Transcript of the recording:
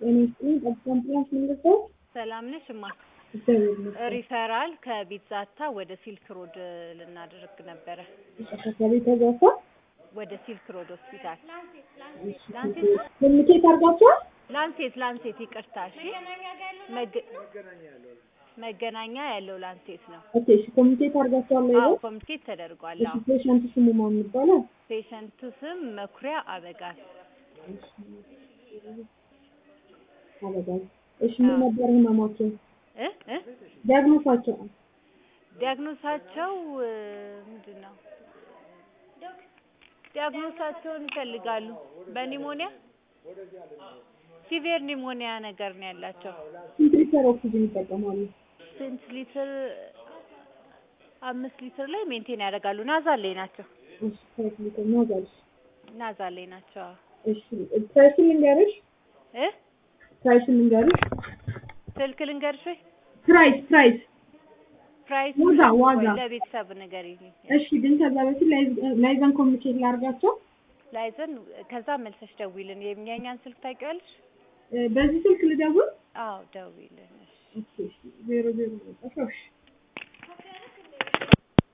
ጤና ይስጥልኝ። ጠብታ አምቡላንስ መንገድ ሰላም ነሽ እማ? እግዚአብሔር ይመስገን። ሪፈራል ከቢዛታ ወደ ሲልክ ሮድ ልናደርግ ነበረ። ከቤት ተዛፋ ወደ ሲልክ ሮድ ሆስፒታል ኮሚኒኬት አድርጋችኋል? ላንሴት ላንሴት ይቅርታ። እሺ መገ- መገናኛ ያለው ላንሴት ነው። ኦኬ እሺ፣ ኮሚኒኬት አድርጋችኋል? ላይ አዎ ኮሚኒኬት ተደርጓል። እሺ፣ አዎ ፔሸንት ስሙ ማን ይባላል? ፔሸንቱ ስም መኩሪያ አበጋዝ። አበጋዝ። እሺ፣ ምን ነበር ህመማቸው? እ እ ዲያግኖሳቸው? ዲያግኖሳቸው እ፣ ምንድን ነው ዲያግኖሳቸውን ይፈልጋሉ። በኒሞኒያ ሲቪየር ኒሞኒያ ነገር ነው ያላቸው። ስንት ሊትር ኦክሲጅን ይጠቀማሉ? ስንት ሊትር? አምስት ሊትር ላይ ሜንቴን ያደርጋሉ። ናዛል ላይ ናቸው። እሺ፣ ሁለት ሊትር ናዛልሽ። ናዛል ላይ ናቸው። እሺ፣ ፕራይሱን ልንገርሽ? እ ፕራይሱን ልንገርሽ? ስልክ ልንገርሽ ወይ? ፕራይስ ፕራይስ ፕራይስ ዋጋ ዋጋ ለቤተሰብ ንገሪኝ። እሺ ግን ከዛ በፊት ላይዝ- ላይዘን ኮሚኒኬት ላድርጋቸው። ላይዘን ከዛ መልሰሽ ደውይልን። የኛኛን ስልክ ታውቂዋለሽ? እ፣ በዚህ ስልክ ልደውል? አዎ ደውይልን። እሺ። ኦኬ፣ እሺ፣ ዜሮ ዜሮ ዘጠኝ እሺ